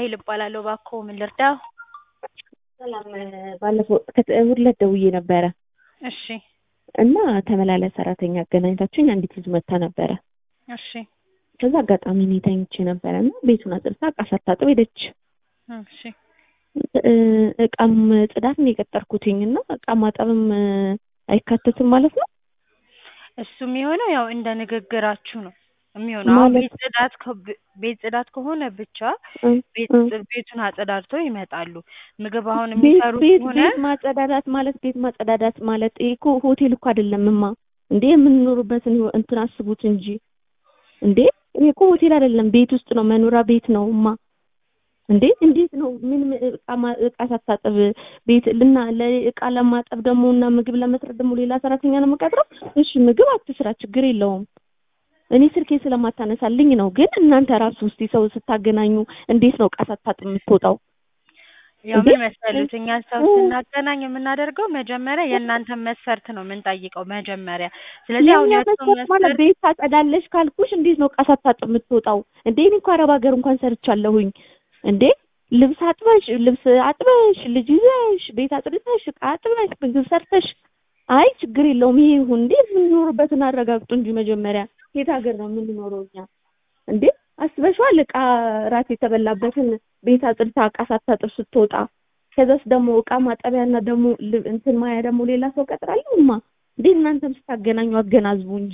ራሄል እባላለሁ። እባክዎ ምን ልርዳው? ሰላም ባለፈው ከት- እሑድ ዕለት ደውዬ ነበረ እሺ እና ተመላላሽ ሰራተኛ አገናኝታችሁኝ አንዲት ልጅ መታ ነበረ። እሺ ከዛ አጋጣሚ እኔ ተኝቼ ነበረ እና ቤቱን አጽድታ እቃ ሳታጥብ ሄደች። እሺ እ- እቃም ጽዳት ነው የቀጠርኩትኝ እና እቃ ማጠብም እ፣ አይካተትም ማለት ነው። እሱ የሚሆነው ያው እንደ ንግግራችሁ ነው የሚሆነው። አሁን ማለት- ቤት ጽዳት ከ- ቤት ጽዳት ከሆነ ብቻ እ፣ ቤት እ። ቤቱን አጸዳድተው ይመጣሉ። ምግብ አሁን ቤት የሚሰሩ ቤት ከሆነ ቤት ማጸዳዳት ማለት ቤት ማጸዳዳት ማለት ይሄ እኮ ሆቴል እኮ አይደለምማ እንዴ የምንኖርበትን ህይወት እንትን አስቡት እንጂ እንዴ ይሄ እኮ ሆቴል አይደለም ቤት ውስጥ ነው መኖሪያ ቤት ነው ማ እንዴ እንዴት ነው ምን ምን እቃ ማ- እቃ ሳታጥብ ቤት ልና ለእቃ ለማጠብ ደግሞ እና ምግብ ለመስራት ደግሞ ሌላ ሰራተኛ ነው የምቀጥረው እሺ ምግብ አትስራ ችግር የለውም እኔ ስልኬ ስለማታነሳልኝ ነው ግን እናንተ ራሱ ውስጥ ሰው ስታገናኙ እንዴት ነው እቃ ሳታጥብ የምትወጣው ያው እንዴ? ምን መሰሉት እኛ ሰው እ። ስናገናኝ የምናደርገው መጀመሪያ የእናንተን መስፈርት ነው የምንጠይቀው መጀመሪያ። ስለዚህ አሁን የእኛ የእሱን መስፈርት ማለት መስፈርት ቤት ታጸዳለሽ ካልኩሽ እንዴት ነው እቃ ሳታጥብ የምትወጣው? እንዴ እኔ እኮ አረብ ሀገር እንኳን ሰርቻለሁኝ። እንዴ ልብስ አጥበሽ ልብስ አጥበሽ ልጅ ይዘሽ ቤት አጽድተሽ እቃ አጥበሽ ምግብ ሰርተሽ አይ ችግር የለውም ይሄ ይሁን። እንዴ የምንኖርበትን አረጋግጡ እንጂ መጀመሪያ የት ሀገር ነው የምንኖረው እኛ? እንዴ አስበሽዋል? እቃ ራት የተበላበትን ቤት አጽድታ እቃ ሳታጥብ ስትወጣ ከዛስ ደግሞ እቃ ማጠቢያና ደግሞ ል- እንትን ማያ ደግሞ ሌላ ሰው ቀጥራለሁማ። እንዴ እናንተም ስታገናኙ አገናዝቡ እንጂ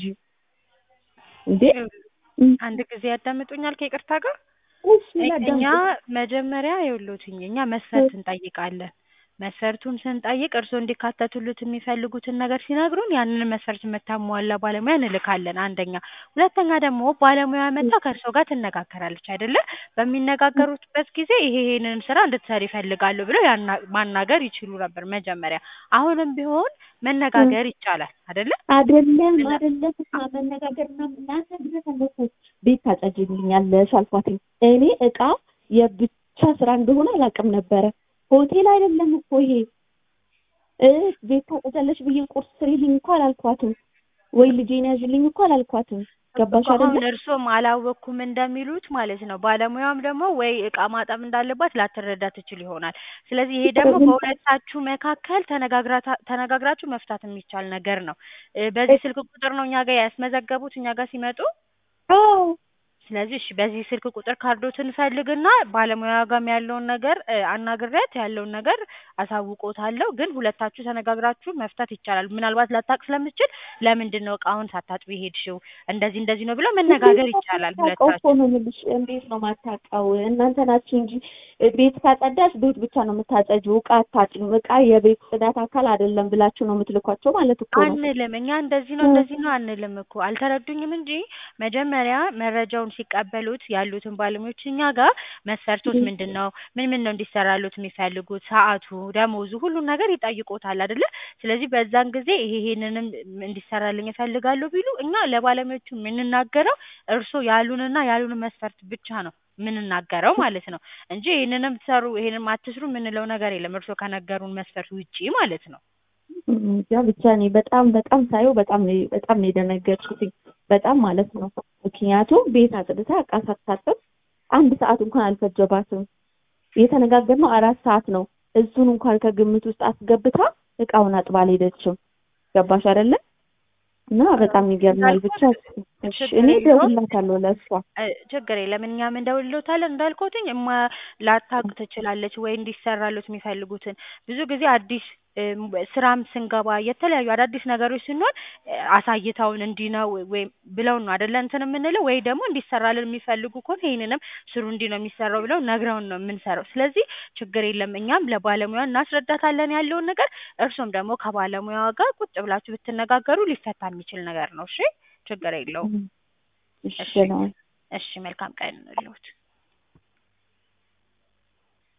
እንዴ እም፣ አንድ ጊዜ ያዳምጡኛል ከይቅርታ ጋር እሺ እኛ ላዳምጥ። መጀመሪያ ይኸውልዎትኝ እኛ መስፈርት እንጠይቃለን። መስፈርቱን ስንጠይቅ እርስዎ እንዲካተቱሉት የሚፈልጉትን ነገር ሲነግሩን ያንን መስፈርት የምታሟላ ባለሙያ እንልካለን። አንደኛ። ሁለተኛ ደግሞ ባለሙያ መጣ ከእርስዎ ጋር ትነጋገራለች አይደለ? በሚነጋገሩበት ጊዜ ይሄ ይሄንን ስራ እንድትሰሪ ይፈልጋሉ ብለው ያና- ማናገር ይችሉ ነበር መጀመሪያ። አሁንም ቢሆን መነጋገር ይቻላል አይደለ? አይደለም አይደለም እሷ መነጋገር ምናምን እናንተ ድረስ እነሱ ቤት ታጸጅልኛለሽ አልኳትኝ። እኔ እቃ የብቻ ስራ እንደሆነ አላውቅም ነበረ። ሆቴል አይደለም እኮ ይሄ እ ቤት ታጸጃለሽ ብዬ ቁርስ ስሪልኝ እኮ አላልኳትም፣ ወይ ልጄን ያዥልኝ እኮ አላልኳትም። ገባሽ አሁን አይደለ? እርስዎም አላወቅኩም እንደሚሉት ማለት ነው። ባለሙያም ደግሞ ወይ እቃ ማጠብ እንዳለባት ላትረዳ ትችል ይሆናል። ስለዚህ ይሄ ደግሞ በሁለታችሁ መካከል ተነጋግራታ- ተነጋግራችሁ መፍታት የሚቻል ነገር ነው። እ በዚህ ስልክ ቁጥር ነው እኛ ጋር ያስመዘገቡት እኛ ጋር ሲመጡ። አዎ ስለዚህ እሺ በዚህ ስልክ ቁጥር ካርዶትን ፈልግና ባለሙያ ጋርም ያለውን ነገር እ አናግሬያት ያለውን ነገር አሳውቆታለሁ። ግን ሁለታችሁ ተነጋግራችሁ መፍታት ይቻላል። ምናልባት ላታውቅ ስለምትችል ለምንድን ነው እቃውን ሳታጥቢ ሄድሽው እንደዚህ እንደዚህ ነው ብለው መነጋገር ይቻላል ማታውቀው እኮ ሁለታችሁ። ነው የምልሽ። እንዴት ነው ማታውቀው? እናንተ ናችሁ እንጂ ቤት ካጸዳሽ ቤት ብቻ ነው የምታጸጂው፣ እቃ አታጭም። እቃ የቤት ጽዳት አካል አይደለም ብላችሁ ነው የምትልኳቸው ማለት እኮ ነው። አንልም እኛ እንደዚህ ነው እንደዚህ ነው አንልም እኮ አልተረዱኝም እንጂ መጀመሪያ መረጃውን ሲቀበሉት ያሉትን ባለሙያዎች እኛ ጋር መስፈርቶች ምንድን ነው ምን ምን ነው እንዲሰራሉት የሚፈልጉት ሰዓቱ ደሞዙ ሁሉን ነገር ይጠይቆታል አይደለ ስለዚህ በዛን ጊዜ ይሄ ይሄንንም እንዲሰራልኝ እፈልጋለሁ ቢሉ እኛ ለባለሙያዎቹ የምንናገረው እርስዎ ያሉንና ያሉን መስፈርት ብቻ ነው የምንናገረው ማለት ነው እንጂ ይሄንንም ትሰሩ ይሄንንም አትስሩ የምንለው ነገር የለም እርስዎ ከነገሩን መስፈርት ውጪ ማለት ነው እንጃ ብቻ እኔ በጣም በጣም ሳየው በጣም ነው በጣም ነው የደነገጥኩትኝ በጣም ማለት ነው። ምክንያቱም ቤት አጽድታ እቃ ሳታጥብ አንድ ሰዓት እንኳን አልፈጀባትም። የተነጋገርነው አራት ሰዓት ነው። እሱን እንኳን ከግምት ውስጥ አስገብታ እቃውን አጥባ አልሄደችም። ገባሽ አይደለ? እና በጣም ይገርማል። ብቻ እሺ፣ እኔ እደውልላታለሁ ለእሷ እ ችግር የለም እኛም እንደውልሎታለን እንዳልኩትኝ እማ ላታውቅ ትችላለች ወይ እንዲሰራሉት የሚፈልጉትን ብዙ ጊዜ አዲስ እም ስራም ስንገባ የተለያዩ አዳዲስ ነገሮች ስንሆን እ አሳይተውን እንዲህ ነው ወይም ብለው ነው አይደለ እንትን የምንለው ወይ ደግሞ እንዲሰራልን የሚፈልጉ ከሆነ ይሄንንም ስሩ እንዲህ ነው የሚሰራው ብለው ነግረውን ነው የምንሰራው። ስለዚህ ችግር የለም እኛም ለባለሙያ እናስረዳታለን ያለውን ነገር እርሶም ደግሞ ከባለሙያዋ ጋር ቁጭ ብላችሁ ብትነጋገሩ ሊፈታ የሚችል ነገር ነው። እሺ ችግር የለውም። እሺ እሺ ነው። እሺ መልካም ቀን ይሁንልዎት።